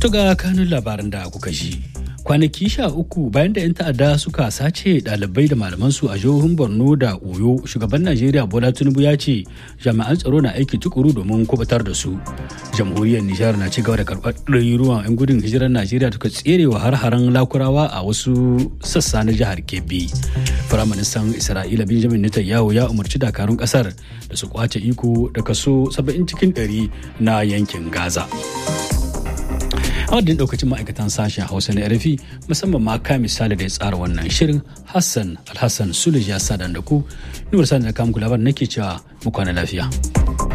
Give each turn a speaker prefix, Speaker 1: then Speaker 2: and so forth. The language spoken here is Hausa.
Speaker 1: To ga kanun labaran da kuka ji. Kwanaki sha uku bayan da 'yan ta'adda suka sace ɗalibai da malamansu a jihohin Borno da Oyo, shugaban Najeriya Bola Tinubu ya ce jami'an tsaro na aiki tukuru domin kubutar da su. Jamhuriyar Nijar na ci gaba da karɓar ɗaruruwan 'yan gudun hijirar Najeriya suka tserewa har-haren lakurawa a wasu sassa na jihar Kebbi. Firaministan Isra'ila Benjamin Netanyahu ya umarci dakarun ƙasar da su kwace iko da kaso 70 cikin 100 na yankin Gaza. a wadda daukacin ma'aikatan sashen hausa na rfi musamman ma ka misali da ya tsara wannan shirin hassan alhassan sulej ya sa da ku nuwar sa da kamun labar nake cewa mu kwana lafiya.